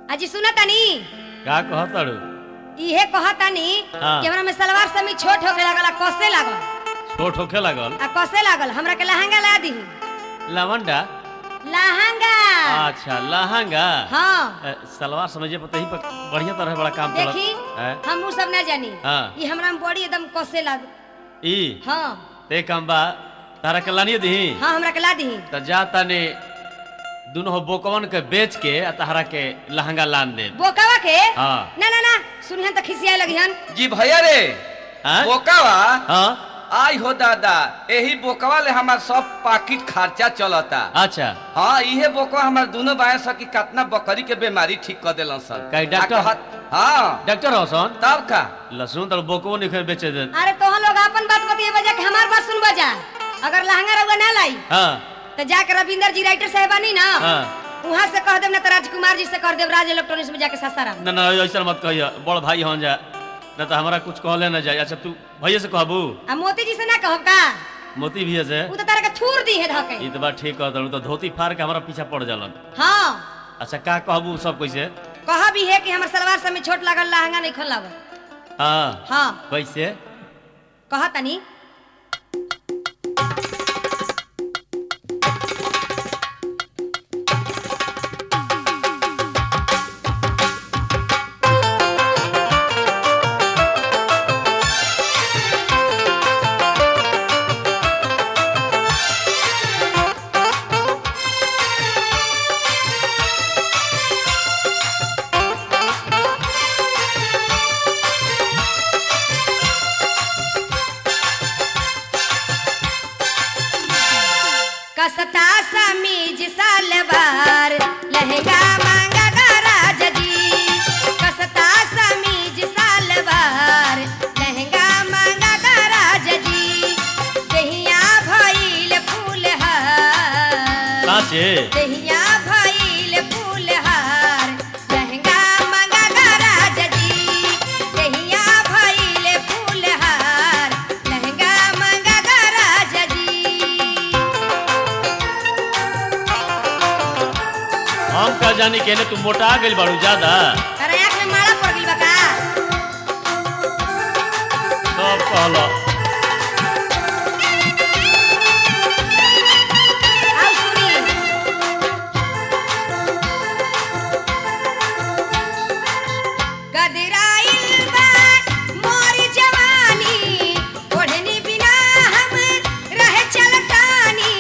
अजी सुना तानी का कहतड़ू इहे कहतानी हाँ। कि हमरा में सलवार समी छोट होके लागल आ कसे लागल छोट होखे लागल आ कसे लागल हमरा के लहंगा ला दी लवंडा लहंगा अच्छा लहंगा हाँ ए, सलवार समझे पता ही पर बढ़िया तरह बड़ा काम चलत देखी हैं? हम उ सब ना जानी हाँ। ई हमरा में बड़ी एकदम कसे लाग ई हाँ ते काम बा तारा के लानिए दी हाँ हमरा के ला दी त जा तने दुनो हो बोकवन के बेच के आ तहरा के लहंगा लान दे बोकावा के हाँ। ना ना ना सुनिहन त खिसियाए लगिहन जी भैया रे हैं? बोकावा हाँ आई हो दादा एही बोकवा ले हमार सब पाकिट खर्चा चलता अच्छा हाँ इहे बोकवा हमार दोनों बाया सकी कितना बकरी के बीमारी ठीक कर देलन सर काहे डॉक्टर? आ कहत- हाँ डॉक्टर हसन तब का लहसुन तर बोकवो निखर बेचे दे अरे तोहन लोग अपन बात बतिए बजा के हमार बात सुन बजा अगर लहंगा रउआ ना लाई हाँ तो जाके रविंदर जी राइटर साहबानी ना हाँ वहाँ से कह देब ना तो राजकुमार जी से कर देब राज इलेक्ट्रॉनिक्स में जाके सस्ता ना ना ऐसा मत कहिए बड़ भाई हन जा ना तो हमारा कुछ कहले ना जाए अच्छा तू भैया से कहबू आ मोती जी से ना कहब का मोती भैया से उ तो तारा के थूर दी है धके ई तो बात ठीक कहत तो धोती फाड़ के हमारा पीछा पड़ जालन हाँ अच्छा का कहबू सब कैसे कहा भी है कि हमर सलवार सब में छोट लागल लहंगा नहीं खोल लागल हाँ हाँ कैसे कहा तनी कसता समीज सलवार लहंगा मांगा गराज जी कसता समीज सलवार लहंगा मांगा गराज जी दहिया भइल फूलहार साचे दहिया भइल फूलहार लहंगा मांगा गराज जी दहिया भइल फूलहार लहंगा मांगा गराज जी हम का जानी केने तू मोटा गइल बाड़ू ज्यादा अरे आँख में माला पड़ गइल बा का सब कहलो आउ सुनी गदराइल बा मोर जवानी ओढ़नी बिना हम रह चलतानी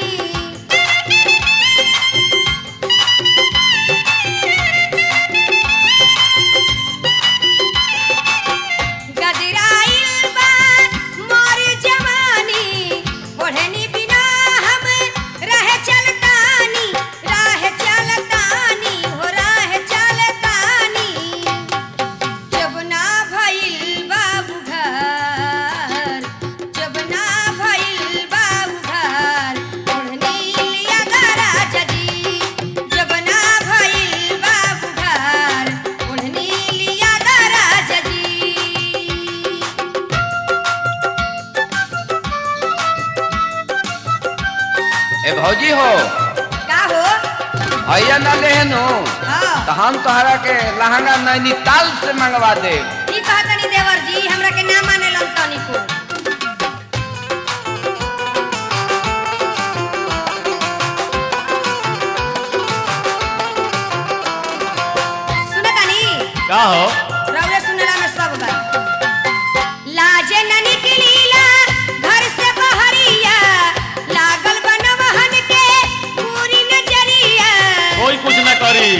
गदराइल बा मोर जवानी ओढ़नी बिना हम रह चलतानी राह चलतानी हो राह चलतानी जब ना भइल बाबू घर जब ना भइल बाबू घर ओढ़नी लिया गराज जी जब ना भइल बाबू घर ओढ़नी लिया गराज जी ए भौजी हो का हो भैया ना लेहनु हाँ तो हम तोहरा के लहंगा नैनीताल से मंगवा दे ई कहतनी देवर जी हमरा के ना माने लन तनिको सुनतानी का हो रउरे सुनला में सब बा लाजे न निकलीला घर से बहरिया लागल बनवहन के पूरी नजरिया कोई कुछ ना करी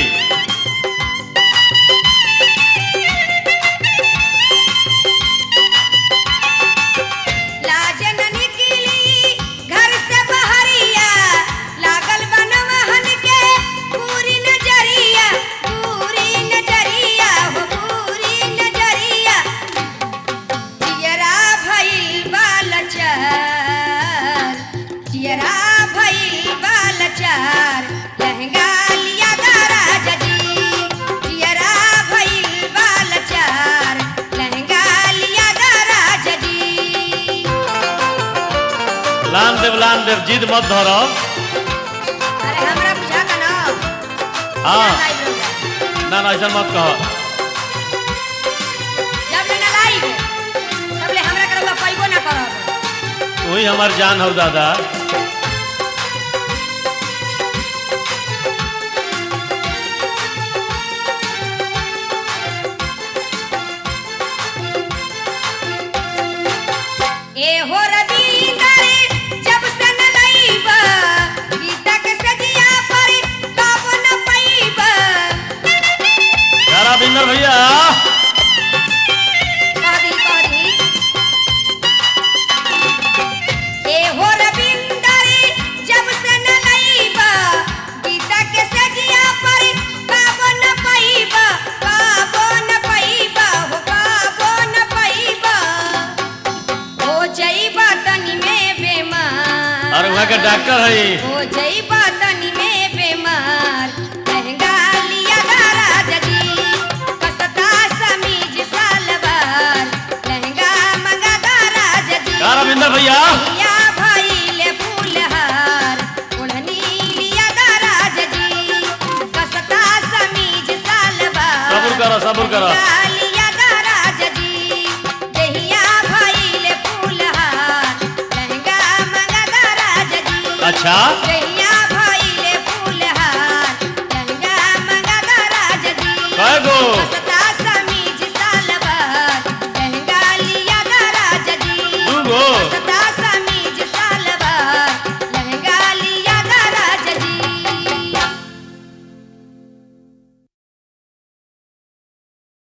लाज न निकली घर से बहरिया लागल बनवहन के पूरी नजरिया पूरी नजरिया हो पूरी नजरिया जियरा भइल बालचार जियरा भइल बालचार लहंगा लिया गराज जी जियरा भइल बालचार लहंगा लिया गराज जी लान देव लान देव जिद मत धरो अरे हमरा बुझा का ना हाँ ना, ना, इधर उधर। ना ना ऐसा मत कहो जब ले ना लाई तब ले हमरा के रउआ पैबो ना करब तू ही हमार जान हो दादा ए हो रविंदर जब से न लईबा गीता के सजिया पर कब न पईबा यारा बिंदर भैया कहदी कहदी ए हो रविंदर जब से न लईबा गीता के सजिया पर कब न पईबा कब न पईबा हो कब न पईबा हो जईबा तनी में बेमार अरे वहाँ के डॉक्टर है हो जईबा तनी में बेमार लहंगा लिया दारा जजी कसता समीज सालवार लहंगा मंगा दारा जजी यारा बिंदर भैया या भइले फूलहार ओढ़नी लिया दारा जजी कसता समीज सालवार सब्र करो सब्र करो लहंगा लिया दारा जजी देहिया भइले फूलहार लहंगा मंगा दारा जजी अच्छा जय